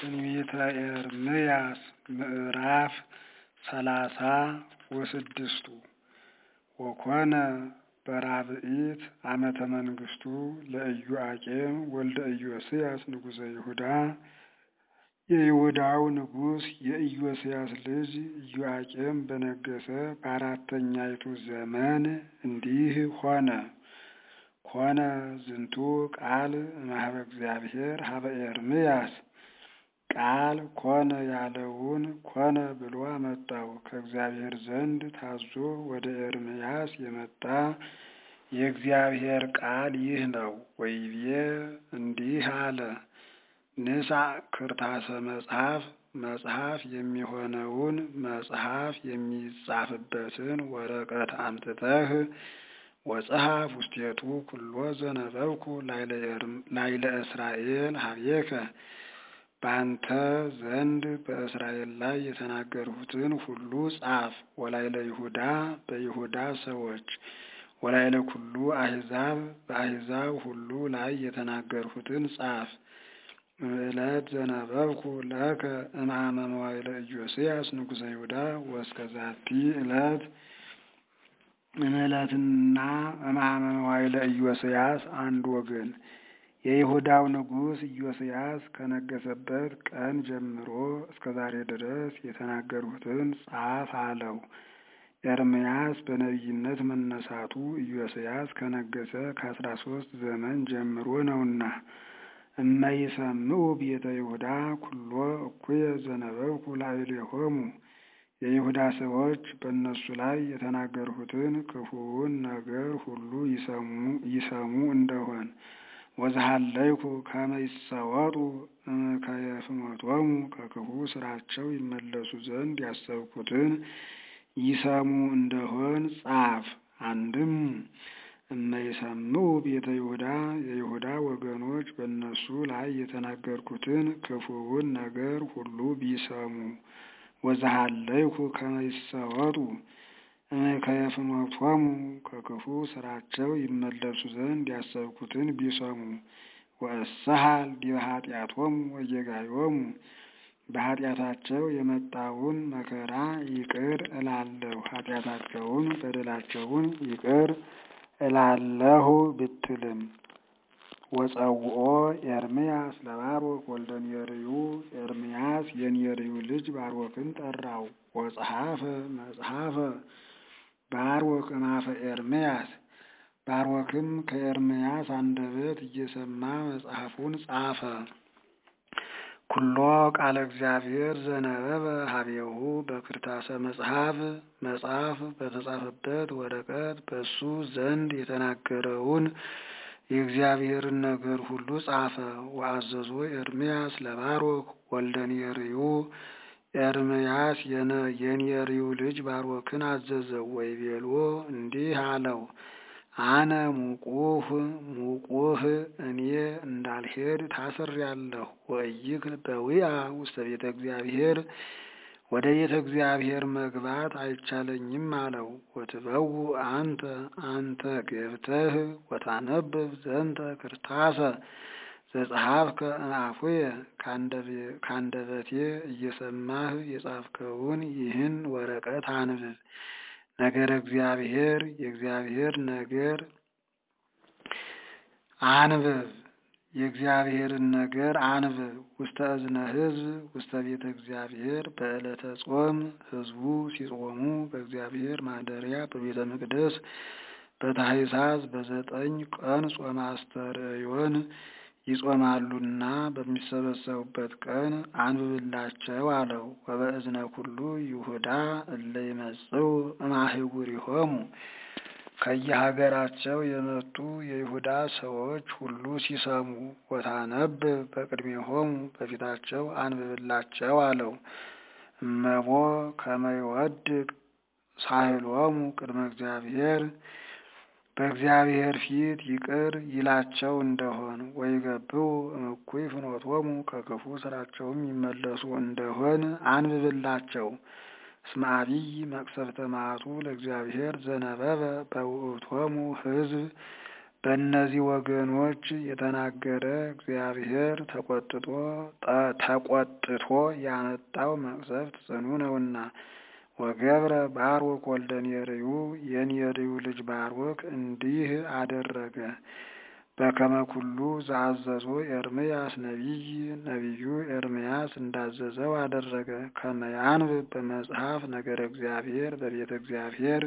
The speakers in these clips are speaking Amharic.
ትንቢተ ኤርምያስ ምዕራፍ ሰላሳ ወስድስቱ ወኮነ በራብዒት ዓመተ መንግሥቱ ለኢዮአቄም ወልደ ኢዮስያስ ንጉሠ ይሁዳ የይሁዳው ንጉሥ የኢዮስያስ ልጅ ኢዮአቄም በነገሠ በአራተኛይቱ ዘመን እንዲህ ሆነ። ኮነ ዝንቱ ቃል እምኀበ እግዚአብሔር ኀበ ኤርምያስ ቃል ኮነ ያለውን ኮነ ብሎ አመጣው። ከእግዚአብሔር ዘንድ ታዞ ወደ ኤርምያስ የመጣ የእግዚአብሔር ቃል ይህ ነው። ወይቤ እንዲህ አለ። ንሳእ ክርታሰ መጽሐፍ መጽሐፍ የሚሆነውን መጽሐፍ የሚጻፍበትን ወረቀት አምጥተህ ወጸሐፍ ውስቴቱ ኩሎ ዘነበብኩ ላይለ እስራኤል ኀቤከ በአንተ ዘንድ በእስራኤል ላይ የተናገርሁትን ሁሉ ጻፍ። ወላይለ ይሁዳ በይሁዳ ሰዎች ወላይለ ኩሉ አሕዛብ በአሕዛብ ሁሉ ላይ የተናገርሁትን ጻፍ። እምዕለት ዘነበብኩ ለከ እምአመ መዋዕለ ኢዮስያስ ንጉሠ ይሁዳ ወእስከ ዛቲ ዕለት እምዕለትና እምአመ መዋዕለ ኢዮስያስ አንድ ወገን የይሁዳው ንጉሥ ኢዮስያስ ከነገሰበት ቀን ጀምሮ እስከ ዛሬ ድረስ የተናገርሁትን ጻፍ አለው። ኤርምያስ በነቢይነት መነሳቱ ኢዮስያስ ከነገሰ ከአስራ ሶስት ዘመን ጀምሮ ነውና። እመይሰምዑ ቤተ ይሁዳ ኩሎ እኩየ ዘነበብኩ ላዕሌሆሙ የይሁዳ ሰዎች በእነሱ ላይ የተናገርሁትን ክፉውን ነገር ሁሉ ይሰሙ እንደሆን ወዝሃለይኩ ከመ ይሰወጡ ከየፍኖቶሙ ከክፉ ስራቸው ይመለሱ ዘንድ ያሰብኩትን ይሰሙ እንደሆን ጻፍ። አንድም እመይሰምዑ ቤተ ይሁዳ የይሁዳ ወገኖች በእነሱ ላይ የተናገርኩትን ክፉውን ነገር ሁሉ ቢሰሙ ወዝሃለይኩ ከመ ይሰወጡ ከየፍኖቶሙ ከክፉ ስራቸው ይመለሱ ዘንድ ያሰብኩትን ቢሰሙ ወእሰሃል ዲበ ኃጢአቶሙ ወጌጋዮሙ በኃጢአታቸው የመጣውን መከራ ይቅር እላለሁ፣ ኃጢአታቸውን በደላቸውን ይቅር እላለሁ ብትልም ወጸውኦ ኤርምያስ ለባሮክ ወልደ ኔርዩ ኤርምያስ የኔርዩ ልጅ ባሮክን ጠራው። ወጸሐፈ መጽሐፈ ባሮክ እምአፈ ኤርምያስ ባሮክም ከኤርምያስ አንደበት እየሰማ መጽሐፉን ጻፈ። ኩሎ ቃለ እግዚአብሔር ዘነበበ ኀቤሁ በክርታሰ መጽሐፍ መጽሐፍ በተጻፈበት ወረቀት በሱ ዘንድ የተናገረውን የእግዚአብሔርን ነገር ሁሉ ጻፈ። ወአዘዞ ኤርምያስ ለባሮክ ወልደ ኔርዩ ኤርምያስ የኔርዩ ልጅ ባሮክን አዘዘው። ወይቤሎ እንዲህ አለው፣ አነ ሙቁህ ሙቁህ እኔ እንዳልሄድ ታስሬአለሁ። ወእይክል በዊአ ውስተ ቤተ እግዚአብሔር ወደ ቤተ እግዚአብሔር መግባት አይቻለኝም አለው። ወትበው አንተ አንተ ገብተህ ወታነብብ ዘንተ ክርታሰ ዘጸሐፍከ እምአፉየ ከአንደበቴ እየሰማህ የጻፍከውን ይህን ወረቀት አንብብ። ነገረ እግዚአብሔር የእግዚአብሔር ነገር አንብብ የእግዚአብሔርን ነገር አንብብ። ውስተ እዝነ ሕዝብ ውስተ ቤተ እግዚአብሔር በዕለተ ጾም ሕዝቡ ሲጾሙ በእግዚአብሔር ማደሪያ በቤተ መቅደስ በታኅሳስ በዘጠኝ ቀን ጾመ አስተርእዮን ይጾማሉና በሚሰበሰቡበት ቀን አንብብላቸው አለው። ወበእዝነ ኩሉ ይሁዳ እለ ይመጽኡ እምአህጉሪሆሙ ከየሀገራቸው የመጡ የይሁዳ ሰዎች ሁሉ ሲሰሙ ወታነብብ በቅድሜሆሙ በፊታቸው አንብብላቸው አለው። እመቦ ከመ ይወድቅ ሳህሎሙ ቅድመ እግዚአብሔር በእግዚአብሔር ፊት ይቅር ይላቸው እንደሆን ወይገብኡ እምኩይ ፍኖቶሙ ከክፉ ስራቸውም ይመለሱ እንደሆን አንብብላቸው። እስመ አቢይ መቅሰፍተ መዓቱ ለእግዚአብሔር ዘነበበ በውእቶሙ ሕዝብ በእነዚህ ወገኖች የተናገረ እግዚአብሔር ተቆጥቶ ተቆጥቶ ያመጣው መቅሰፍት ጽኑ ነውና። ወገብረ ባሮክ ወልደ ኔርዩ የኔርዩ ልጅ ባሮክ እንዲህ አደረገ። በከመ ኩሉ ዘአዘዞ ኤርምያስ ነቢይ ነቢዩ ኤርምያስ እንዳዘዘው አደረገ። ከመያንብብ በመጽሐፍ ነገረ እግዚአብሔር በቤተ እግዚአብሔር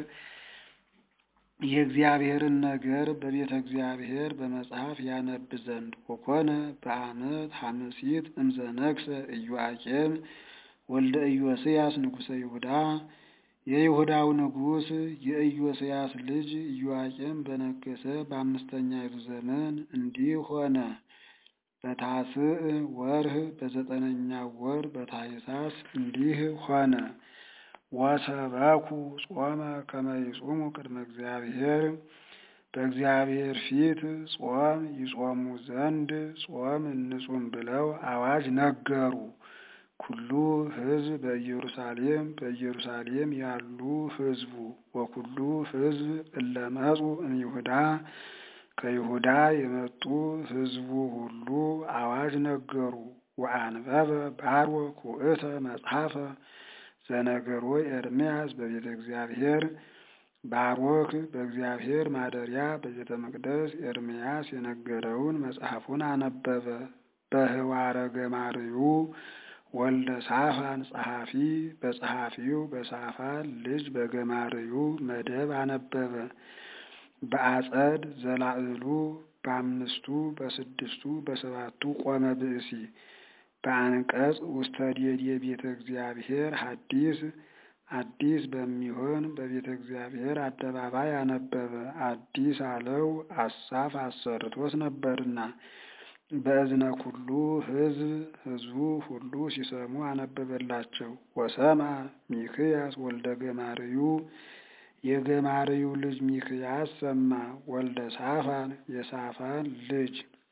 የእግዚአብሔርን ነገር በቤተ እግዚአብሔር በመጽሐፍ ያነብ ዘንድ ወኮነ በዓመት ሐምሲት እምዘነግሰ ኢዮአቄም ወልደ ኢዮስያስ ንጉሠ ይሁዳ የይሁዳው ንጉሥ የኢዮስያስ ልጅ ኢዮአቄም በነገሰ በአምስተኛይቱ ዘመን እንዲህ ሆነ። በታስዕ ወርህ በዘጠነኛው ወር በታኅሳስ እንዲህ ሆነ። ወሰበኩ ጾመ ከመ ይጹሙ ቅድመ እግዚአብሔር በእግዚአብሔር ፊት ጾም ይጾሙ ዘንድ ጾም እንጹም ብለው አዋጅ ነገሩ። ኩሉ ሕዝብ በኢየሩሳሌም በኢየሩሳሌም ያሉ ሕዝቡ ወኩሉ ሕዝብ እለመጹ እምይሁዳ ከይሁዳ የመጡ ሕዝቡ ሁሉ አዋጅ ነገሩ። ወአንበበ ባሮክ ውእተ መጽሐፈ ዘነገሮ ኤርምያስ በቤተ እግዚአብሔር ባሮክ በእግዚአብሔር ማደሪያ በቤተ መቅደስ ኤርምያስ የነገረውን መጽሐፉን አነበበ። በህዋረ ገማርዩ ወልደ ሳፋን ጸሐፊ በጸሐፊው በሳፋን ልጅ በገማርዩ መደብ አነበበ። በአጸድ ዘላዕሉ በአምስቱ በስድስቱ በሰባቱ ቆመ ብእሲ በአንቀጽ ውስተ ዴዴ ቤተ እግዚአብሔር ሐዲስ አዲስ በሚሆን በቤተ እግዚአብሔር አደባባይ አነበበ። አዲስ አለው አሳፍ አሰርቶት ነበርና በእዝነ ኩሉ ሕዝብ ሕዝቡ ሁሉ ሲሰሙ አነበበላቸው። ወሰማ ሚክያስ ወልደ ገማርዩ የገማርዩ ልጅ ሚክያስ ሰማ። ወልደ ሳፋን የሳፋን ልጅ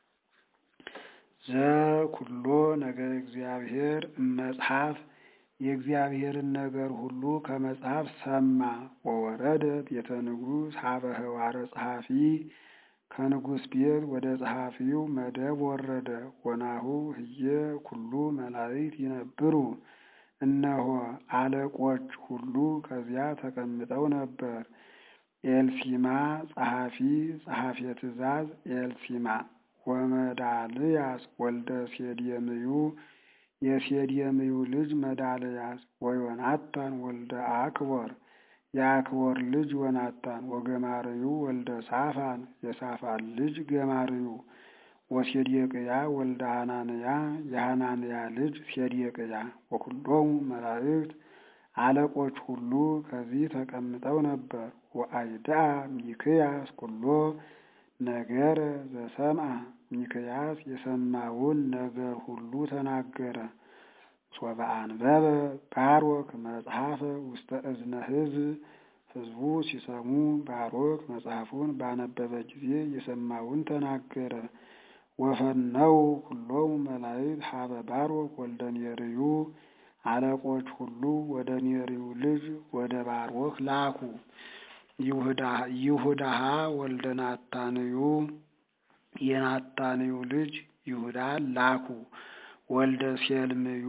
ዘኩሎ ነገር እግዚአብሔር መጽሐፍ የእግዚአብሔርን ነገር ሁሉ ከመጽሐፍ ሰማ። ወወረደ ቤተ ንጉሥ ሀበ ህዋረ ጸሐፊ ከንጉሥ ቤት ወደ ጸሐፊው መደብ ወረደ። ወናሁ ህየ ኩሉ መላእክት ይነብሩ እነሆ አለቆች ሁሉ ከዚያ ተቀምጠው ነበር። ኤልሲማ ጸሐፊ ጸሐፊ ትእዛዝ ኤልሲማ ወመዳልያስ ወልደ ሴድየምዩ የሴድየምዩ ልጅ መዳልያስ ወዮናታን ወልደ አክቦር የአክቦር ልጅ ዮናታን ወገማርዩ ወልደ ሳፋን የሳፋን ልጅ ገማርዩ ወሴዴቅያ ወልደ ሐናንያ የሐናንያ ልጅ ሴዴቅያ ወኩሎሙ መላእክት አለቆች ሁሉ ከዚህ ተቀምጠው ነበር። ወአይድአ ሚክያስ ኩሎ ነገረ ዘሰምዐ ሚክያስ የሰማውን ነገር ሁሉ ተናገረ። ሶበ አንበበ ባሮክ መጽሐፈ ውስተ እዝነ ሕዝብ ሕዝቡ ሲሰሙ ባሮክ መጽሐፉን ባነበበ ጊዜ የሰማውን ተናገረ። ወፈነው ኩሎሙ መላእክት ሀበ ባሮክ ወልደ ኔርዩ አለቆች ሁሉ ወደ ኔርዩ ልጅ ወደ ባሮክ ላኩ። ይሁዳሃ ወልደ ናታንዩ የናታንዩ ልጅ ይሁዳ ላኩ። ወልደ ሴልምዩ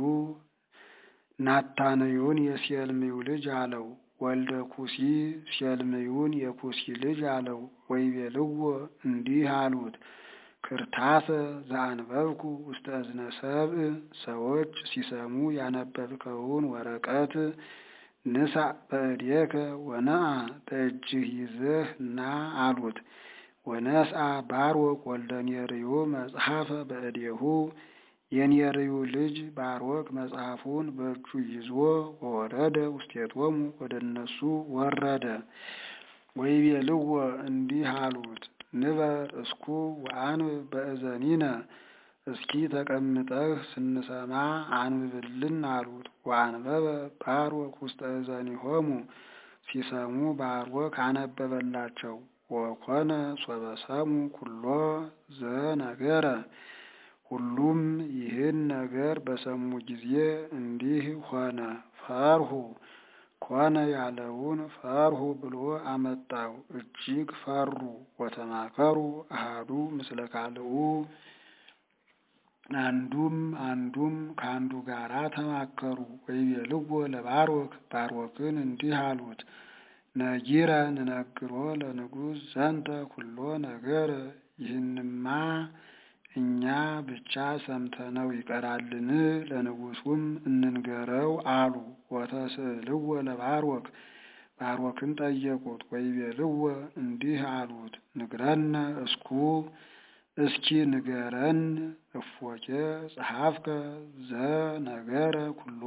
ናታንዩን የሴልምዩ ልጅ አለው። ወልደ ኩሲ ሴልምዩን የኩሲ ልጅ አለው። ወይቤልዎ እንዲህ አሉት ክርታሰ ዘአንበብኩ ውስተ እዝነ ሰብእ ሰዎች ሲሰሙ ያነበብከውን ወረቀት ንሳ በእዴከ ወነአ በእጅህ ይዘህ ና አሉት። ወነስአ ባሮክ ወልደ ኔርዮ መጽሐፈ በእዴሁ የኔርዩ ልጅ ባሮክ መጽሐፉን በእጁ ይዞ ወረደ ውስቴቶሙ ወደ እነሱ ወረደ። ወይቤልዎ እንዲህ አሉት ንበር እስኩ ወአንብብ በእዘኒነ እስኪ ተቀምጠህ ስንሰማ አንብብልን አሉት። ወአንበበ ባሮክ ውስተ እዘኒሆሙ ሲሰሙ ባሮክ አነበበላቸው። ወኮነ ሶበ ሰሙ ኩሎ ዘነገረ ሁሉም ይህን ነገር በሰሙ ጊዜ እንዲህ ሆነ። ፈርሁ ኮነ ያለውን ፈርሁ ብሎ አመጣው። እጅግ ፈሩ። ወተማከሩ አሃዱ ምስለ ካልኡ አንዱም አንዱም ከአንዱ ጋራ ተማከሩ። ወይቤልዎ ለባሮክ ባሮክን እንዲህ አሉት፣ ነጊረ ንነግሮ ለንጉሥ ዘንተ ኩሎ ነገር ይህንማ እኛ ብቻ ሰምተነው ይቀራልን? ለንጉሡም እንንገረው አሉ። ወተስእልዎ ለባሮክ ባሮክን ጠየቁት። ወይቤልዎ እንዲህ አሉት፣ ንግረነ እስኩ እስኪ ንገረን እፎኬ ጸሐፍከ ዘነገረ ኩሎ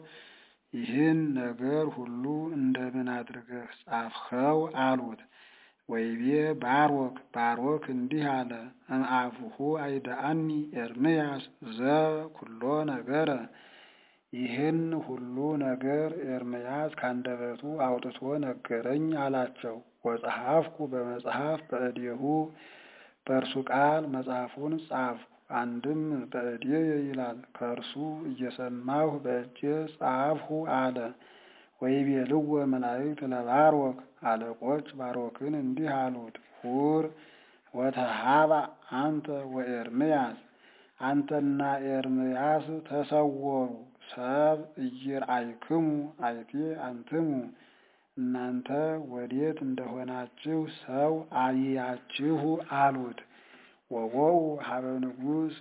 ይህን ነገር ሁሉ እንደምን አድርገህ ጻፍኸው? አሉት። ወይቤ ባሮክ ባሮክ እንዲህ አለ፣ እምአፉሁ አይደአኒ ኤርምያስ ዘኩሎ ነገረ ይህን ሁሉ ነገር ኤርምያስ ካንደበቱ አውጥቶ ነገረኝ አላቸው። ወጸሐፍኩ በመጽሐፍ በእዴሁ በእርሱ ቃል መጽሐፉን ጻፍኩ። አንድም በእዴየ ይላል፣ ከእርሱ እየሰማሁ በእጄ ጻፍሁ አለ። ወይቤልዎ መላእክት ለባሮክ አለቆች ባሮክን እንዲህ አሉት፣ ሁር ወተሃባ አንተ ወኤርምያስ አንተና ኤርምያስ ተሰወሩ ሰብ ኢይርአይክሙ አይቴ አንትሙ እናንተ ወዴት እንደሆናችሁ ሰው አያችሁ አሉት። ወወው ሀበ ንጉሥ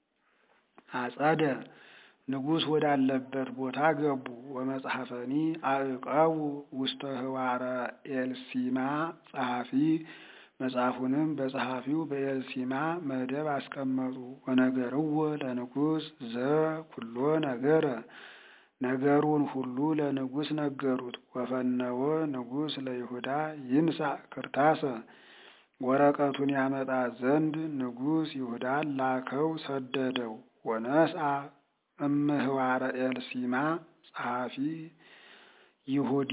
አጸደ ንጉሥ ወዳለበት ቦታ ገቡ። ወመጽሐፈኒ አዕቀቡ ውስተ ህዋረ ኤልሲማ ጸሐፊ መጽሐፉንም በጸሐፊው በኤልሲማ መደብ አስቀመጡ። ወነገርዎ ለንጉሥ ዘኩሎ ነገረ ነገሩን ሁሉ ለንጉሥ ነገሩት። ወፈነወ ንጉሥ ለይሁዳ ይንሳእ ክርታሰ ወረቀቱን ያመጣ ዘንድ ንጉሥ ይሁዳን ላከው ሰደደው። ወነስአ እምህዋረ ኤልሲማ ጸሐፊ ይሁዲ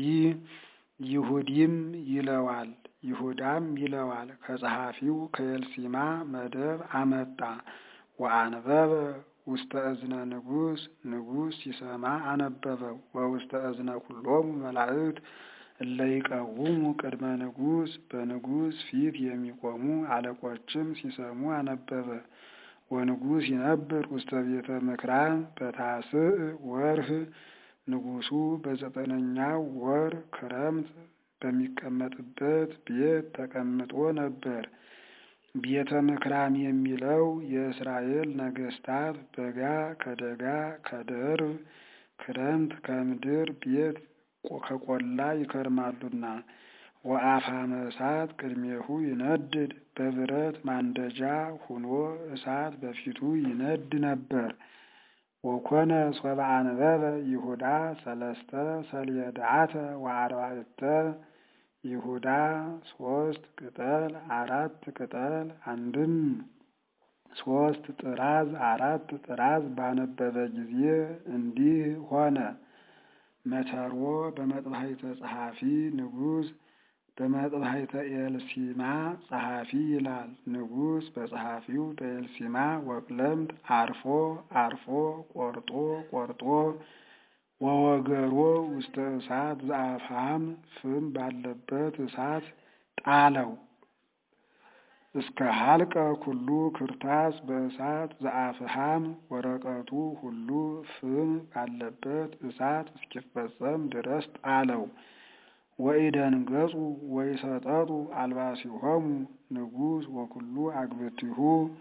ይሁዲም ይለዋል ይሁዳም ይለዋል። ከጸሐፊው ከኤልሲማ መደብ አመጣ። ወአንበበ ውስተ እዝነ ንጉሥ ንጉሥ ሲሰማ አነበበው። ወውስተ እዝነ ኩሎሙ መላእክት እለ ይቀውሙ ቅድመ ንጉሥ በንጉሥ ፊት የሚቆሙ አለቆችም ሲሰሙ አነበበ። ወንጉሥ ይነብር ውስተ ቤተ ምክራን በታስዕ ወርህ ንጉሡ በዘጠነኛው ወር ክረምት በሚቀመጥበት ቤት ተቀምጦ ነበር። ቤተ ምክራም የሚለው የእስራኤል ነገስታት በጋ ከደጋ ከደርብ ክረምት ከምድር ቤት ከቆላ ይከርማሉና። ወአፋመ እሳት ቅድሜሁ ይነድድ በብረት ማንደጃ ሁኖ እሳት በፊቱ ይነድ ነበር። ወኮነ ሶበ አንበበ ይሁዳ ሰለስተ ሰልየድዓተ ወአርባዕተ ይሁዳ ሶስት ቅጠል አራት ቅጠል አንድም ሶስት ጥራዝ አራት ጥራዝ ባነበበ ጊዜ እንዲህ ሆነ። መተርዎ በመጥባሕተ ጸሐፊ ንጉሥ በመጥባሕተ ኤልሲማ ጸሐፊ ይላል። ንጉሥ በጸሐፊው በኤልሲማ ወቅለምት አርፎ አርፎ ቆርጦ ቆርጦ ወወገሮ ውስተ እሳት ዘአፍሃም ፍም ባለበት እሳት ጣለው። እስከ ሀልቀ ኩሉ ክርታስ በእሳት ዘአፍሃም ወረቀቱ ሁሉ ፍም ባለበት እሳት እስኪፈጸም ድረስ ጣለው። ወኢደንገጹ ወይሰጠጡ አልባሲሆሙ ንጉሥ ወኩሉ አግብርቲሁ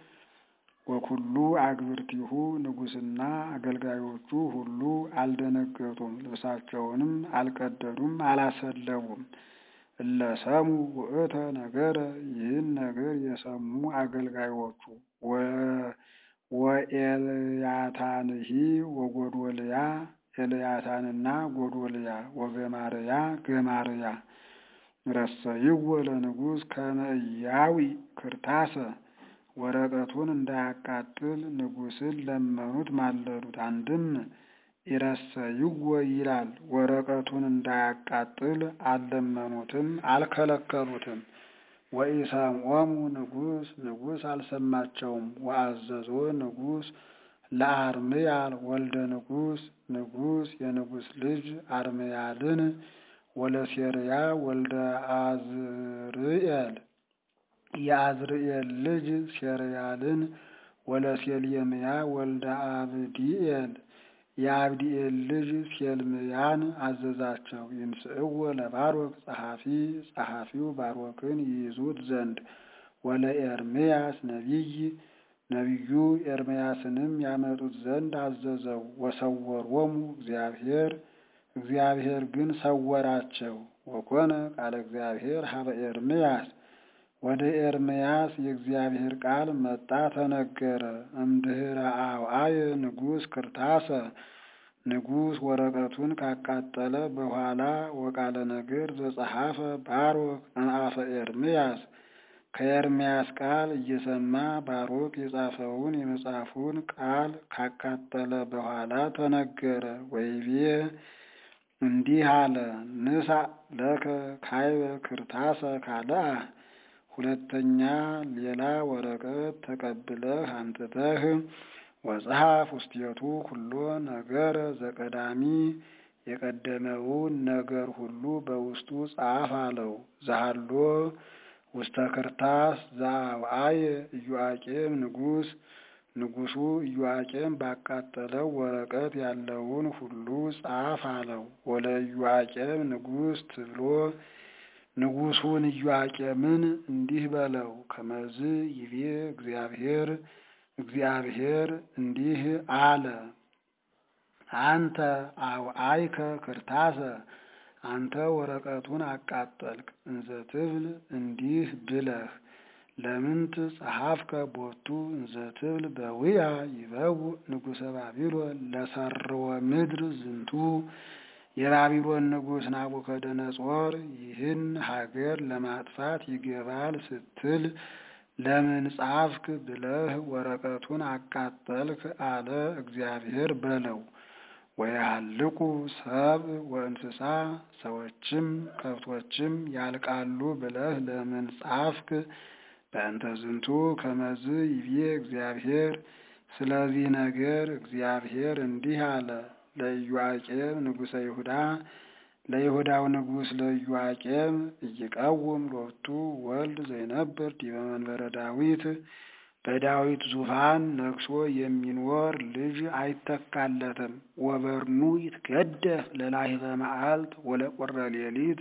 ወኩሉ አግብርቲሁ ንጉሥና አገልጋዮቹ ሁሉ አልደነገጡም፣ ልብሳቸውንም አልቀደዱም፣ አላሰለቡም። እለሰሙ ውእተ ነገረ ይህን ነገር የሰሙ አገልጋዮቹ ወኤልያታንሂ ወጎዶልያ ኤልያታንና ጎዶልያ ወገማርያ ገማርያ ረሰይዎ ለንጉሥ ከመ ኢያዊ ክርታሰ ወረቀቱን እንዳያቃጥል ንጉሥን ለመኑት፣ ማለዱት። አንድም ኢረሰይዎ ይላል። ወረቀቱን እንዳያቃጥል አልለመኑትም፣ አልከለከሉትም። ወኢሰምዖሙ ንጉሥ ንጉሥ አልሰማቸውም። ወአዘዞ ንጉሥ ለአርምያል ወልደ ንጉስ ንጉስ የንጉስ ልጅ አርምያልን ወለሴርያ ወልደ አዝርኤል የአዝርኤል ልጅ ሴርያልን ወለሴልየምያ ወልደ አብዲኤል የአብዲኤል ልጅ ሴልምያን አዘዛቸው። ይንስእዎ ለባሮክ ጸሐፊ ጸሐፊው ባሮክን ይይዙት ዘንድ ወለኤርምያስ ነቢይ ነቢዩ ኤርምያስንም ያመጡት ዘንድ አዘዘው። ወሰወሮሙ እግዚአብሔር እግዚአብሔር ግን ሰወራቸው። ወኮነ ቃለ እግዚአብሔር ሀበ ኤርምያስ ወደ ኤርምያስ የእግዚአብሔር ቃል መጣ ተነገረ። እምድኅረ አውአየ ንጉሥ ክርታሰ ንጉሥ ወረቀቱን ካቃጠለ በኋላ ወቃለ ነገር ዘጸሐፈ ባሮክ እምአፈ ኤርምያስ ከኤርምያስ ቃል እየሰማ ባሮክ የጻፈውን የመጽሐፉን ቃል ካቃጠለ በኋላ ተነገረ። ወይቤ እንዲህ አለ፣ ንሳ ለከ ካይበ ክርታሰ ካልአ ሁለተኛ ሌላ ወረቀት ተቀብለህ አምጥተህ ወጸሐፍ ውስቴቱ ኩሎ ነገረ ዘቀዳሚ የቀደመውን ነገር ሁሉ በውስጡ ጻፍ አለው። ዛሃሎ ውስተ ክርታስ ዘአውአየ ኢዮአቄም ንጉሥ ንጉሡ ኢዮአቄም ባቃጠለው ወረቀት ያለውን ሁሉ ጻፍ አለው። ወለ ኢዮአቄም ንጉሥ ትብሎ ንጉሡን ኢዮአቄምን እንዲህ በለው፣ ከመዝ ይቤ እግዚአብሔር እግዚአብሔር እንዲህ አለ፣ አንተ አውአይከ ክርታሰ አንተ ወረቀቱን አቃጠልክ። እንዘ ትብል እንዲህ ብለህ ለምንት ጸሐፍከ ቦቱ እንዘ ትብል በውያ ይበው ንጉሠ ባቢሎን ለሰርወ ምድር ዝንቱ የባቢሎን ንጉሥ ናቡከደነጾር ይህን ሀገር ለማጥፋት ይገባል ስትል ለምን ጻፍክ ብለህ ወረቀቱን አቃጠልክ አለ እግዚአብሔር በለው። ወያልቁ ሰብ ወእንስሳ ሰዎችም ከብቶችም ያልቃሉ ብለህ ለምን ጻፍክ? በእንተ ዝንቱ ከመዝ ይቤ እግዚአብሔር ስለዚህ ነገር እግዚአብሔር እንዲህ አለ ለኢዮአቄም ንጉሠ ይሁዳ ለይሁዳው ንጉሥ ለኢዮአቄም እይቀውም ሎቱ ወልድ ዘይነብር ዲበ መንበረ ዳዊት በዳዊት ዙፋን ነግሶ የሚኖር ልጅ አይተካለትም። ወበርኑ ይትገደፍ ለላሂበ መዓልት ወለቁረ ሌሊት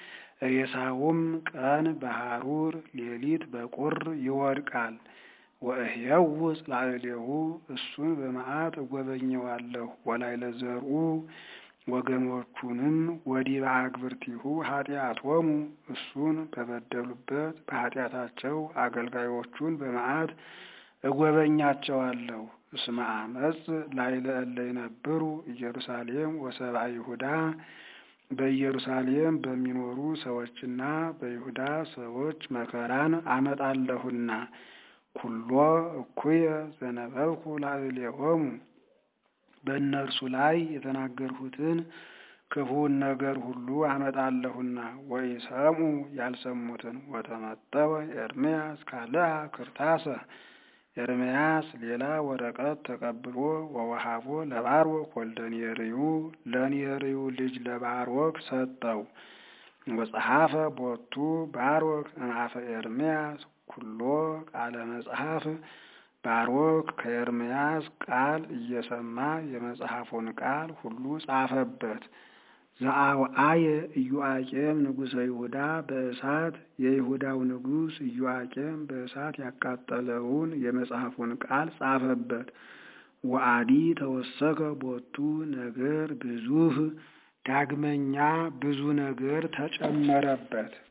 ሬሳውም ቀን በሐሩር ሌሊት በቁር ይወድቃል። ወእህየውፅ ላዕሌሁ እሱን በመዓት እጎበኘዋለሁ። ወላዕለ ዘርኡ ወገኖቹንም ወዲበ አግብርቲሁ ኃጢአቶሙ እሱን በበደሉበት በኃጢአታቸው አገልጋዮቹን በመዓት እጎበኛቸዋለሁ። እስመ አመፅ ላዕለ እለ ይነብሩ ኢየሩሳሌም ወሰብአ ይሁዳ በኢየሩሳሌም በሚኖሩ ሰዎችና በይሁዳ ሰዎች መከራን አመጣለሁና ኩሎ እኩየ ዘነበብኩ ላዕሌሆሙ በእነርሱ ላይ የተናገርሁትን ክፉውን ነገር ሁሉ አመጣለሁና ወኢሰምዑ ያልሰሙትን ወተመጠወ ኤርምያስ ካልአ ክርታሰ ኤርምያስ ሌላ ወረቀት ተቀብሎ ወወሃቦ ለባሮክ ወልደ ኔርዩ ለኔርዩ ልጅ ለባሮክ ሰጠው። ወጸሐፈ ቦቱ ባሮክ እምአፈ ኤርምያስ ኩሎ ቃለ መጽሐፍ ባሮክ ከኤርምያስ ቃል እየሰማ የመጽሐፉን ቃል ሁሉ ጻፈበት። ዘአውአየ ኢዮአቄም ንጉሠ ይሁዳ በእሳት የይሁዳው ንጉሥ ኢዮአቄም በእሳት ያቃጠለውን የመጽሐፉን ቃል ጻፈበት። ወአዲ ተወሰከ ቦቱ ነገር ብዙህ ዳግመኛ ብዙ ነገር ተጨመረበት።